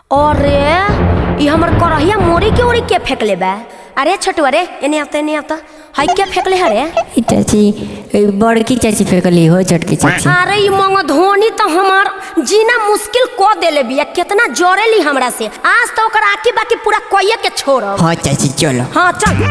अरे ये हमर करहिया मोरी के ओरी के फेंकले बा अरे छोटू अरे एने आता एने आता हाय के फेंकले हरे ई चाची ई बड़की चाची फेंकली हो छोटकी चाची अरे ये मंग धोनी तो हमार जीना मुश्किल को देले बिया कितना जोरेली हमरा से आज तो ओकर आकी बाकी पूरा कोये के छोड़ब हाँ चाची चलो हाँ चल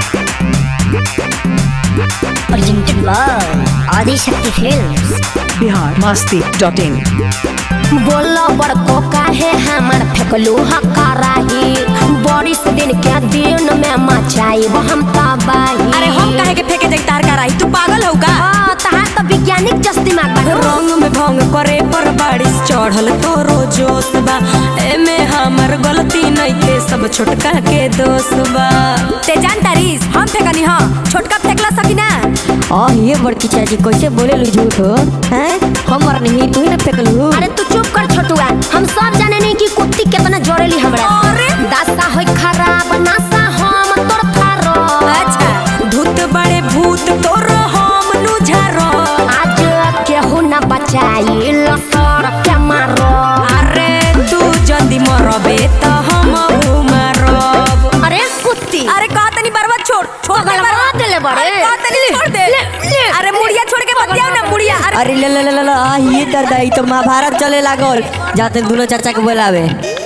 presented by Adi Shakti Films. Bihar Masti dot in बोलो बड़को काहे हमर फेंकलू हकाराही बारिश दिन के दिन में मचाई हम तबाही अरे हम काहे के फेंके जाई तार कराई तू पागल हो का हाँ तहार तो वैज्ञानिक जस दिमाग बा रंग में भंग करे पर बारिश चढ़ल तोरो जोश बा एमे हमर गलती नइखे सब छोटका के दोष बा ते जान तारीस हम फेंकनी हां छोटका फेंकला सकी ना आ ये बड़की चाची कैसे बोले लू झूठ हो हैं हमर नहीं तू ही ना फेंकलू अरे तू चुप कर छोटुआ हम सब जाने नहीं कि कुत्ती कितना जोरेली हमरा अरे! दासा होई खराब नासा हम तोर थारो अच्छा धूत बड़े भूत तोरो हम नुझारो आज केहू न बचाई लसर के मारो अरे तू जल्दी मरबे त हम मरब अरे कुत्ती अरे कहा तनी बर्बाद छोड़ छोड़ दे पगलवा बर्बाद देले बड़े। अरे कहा तनी छोड़ दे ले, ले। अरे मुड़िया छोड़ के मत जाओ ना मुड़िया अरे अरे ले ले ले ले ले, आ ये दर्द आई तो महाभारत चले लागल जाते दोनों चाचा के बोलावे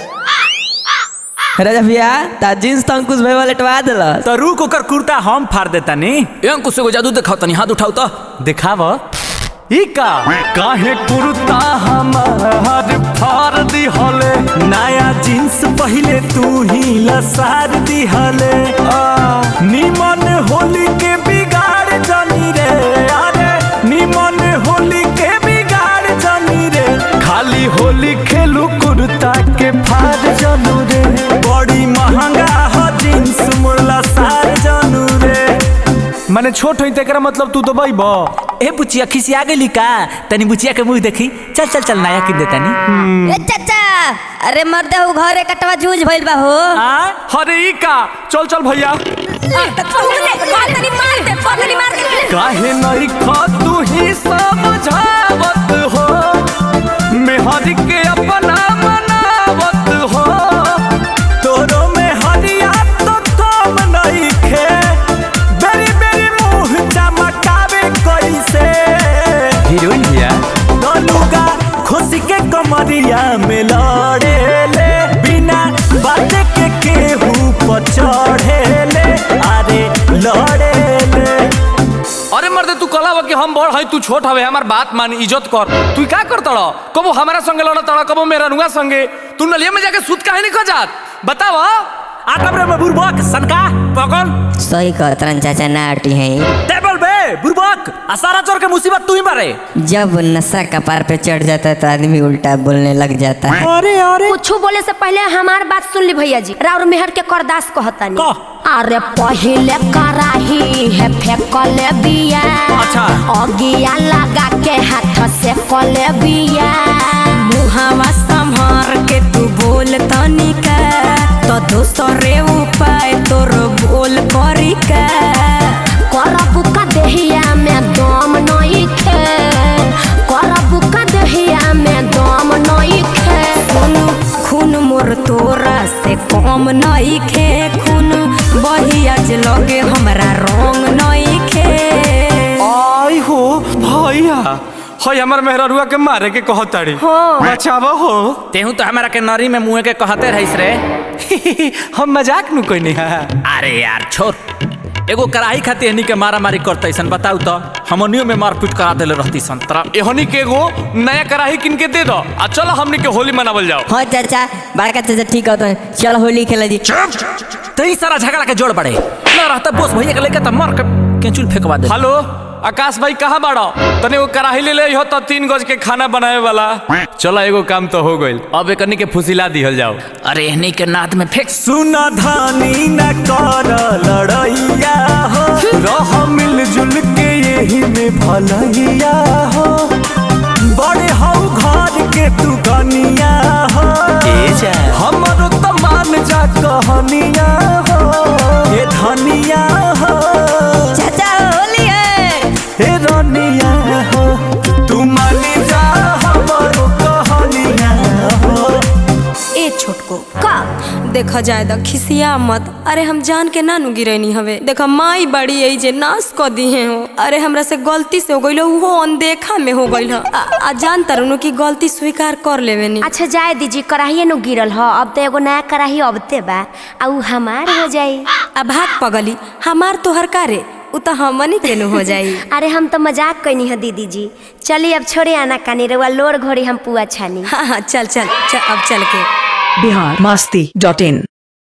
राजा भैया ता जींस तो अंकुश भाई वाले टवा दिल तो रुक ओकर कुर्ता हम फाड़ देता नी ए अंकुश एगो जादू देखाओ तनी हाथ उठाओ तो दिखाव ई का काहे कुर्ता हमार फाड़ दिहले नया जींस पहले तू ही लसार दिहले आ, निमन होली के बिगाड़ जानी रे अरे निमन होली के बिगाड़ जानी रे खाली होली खेलू कुर्ता के फाड़ जानू रे बड़ी महंगा हो जींस मुर्ला सार जानू रे माने छोट होई तेकरा मतलब तू तो बैब ए बुचिया खिसिया गेली का तनी बुचिया के मुंह देखी चल चल चल नया किन देता नी ए चाचा अरे मर्दे हो घरे कटवा जूझ भइल बा हो अरे ई का चल चल भैया कहा तनी मार दे पगली मार दे काहे नहीं खा तू ही समझावत हो मेहर के अपना मनावत हो तोरो में हरिया तो कम नहीं खे बेरी बेरी मुंह चमकावे कैसे हीरोइन भैया दोनुगा खुशी के कमरिया में लड़े ले बिना बात के केहू पर चढ़े ले अरे लड़े ले अरे मर्दे तू कला कि हम बड़ हई तू छोट हवे हमार बात मान इज्जत कर तू का कर तड़ कबो हमारा संगे लड़ तड़ कबो मेरा रुआ संगे तू नलिया में जाके सूत काहे नहीं खा जात बताव आकब रे बुरबक सनका पकड़ सही कहतरन चाचा नाटी है टेबल बे बुरबक आ सारा चोर के मुसीबत तू ही मारे जब नशा कपार पे चढ़ जाता है तो आदमी उल्टा बोलने लग जाता है अरे अरे कुछ बोले से पहले हमार बात सुन ली भैया जी राउर मेहर के करदास कहतानी कह। अरे पहिले कराही है फेंकले बिया अच्छा। अगिया लगा के हाथ से कले बिया मुहावा संभार के तू बोल तनिका तो दोसरे उपाय तोर बोल करी का करबू का देहिया में दम नहीं खे करबू का देहिया में दम नहीं खे खून खून मोर तोरा से कम नहीं खे खून बहिया जे लगे हमरा रंग नहीं खे आई हो भैया हई हमर मेहररुआ के मारे के कहताड़ी बचावा हो तेहू तो हमारा के नरी में मुंह के कहते रहिस रे हम मजाक नु कोई नहीं है अरे यार छोड़ एगो कराही खाती हनी के मारा मारी करते सन बताऊ तो हमनियो में मारपीट करा देले रहती सन तरा एहनी के एगो नया कराही किन के दे दो आ चलो हमनी के होली मनावल जाओ हाँ चाचा बड़का चाचा ठीक होता है चल होली खेला जी तई सारा झगड़ा के जोड़ पड़े ना रहता बोस भैया के लेके त मार के केचुल फेंकवा दे हेलो आकाश भाई कहाँ बाड़ो तने वो कराही ले ले हो तो तीन गज के खाना बनावे वाला चलो एगो काम तो हो गइल अब एकनी के फुसिला दिहल जाओ अरे एहनी के नाद में फेंक सुना धानी न कर लड़ैया हो रह मिलजुल के यही में भलैया हो बड़े हो घर के तू गनिया हो हमरो तो मान जा कहनिया हो ये धनिया हो चाचा होली है हे रनिया हो तू मानी जा हमरो कहनिया हो ए छोट छोटको का देखा जाए द खिसिया मत अरे हम जान के ना नु गिरैनी हवे देखा माई बड़ी यही जे नाश क दिए हो अरे हमरा से गलती से हो गइल उहो अनदेखा में हो गइल ह। आ, आ जान तरनु की गलती स्वीकार कर लेवे नी अच्छा जाए दीजिए कढ़ाइए नु गिरल ह अब तो एगो नया कढ़ाई अबते बा आ उ हमार हो जाई अब भाग पगली हमार तोहर कारे उ तो हमनी के नु हो जाई अरे हम तो मजाक कैनी है दीदी जी चलिए अब छोड़े आना कानी रउआ लोर घोड़ी हम पुआ छानी हाँ हाँ चल चल, चल अब चल के बिहार मस्ती डॉट इन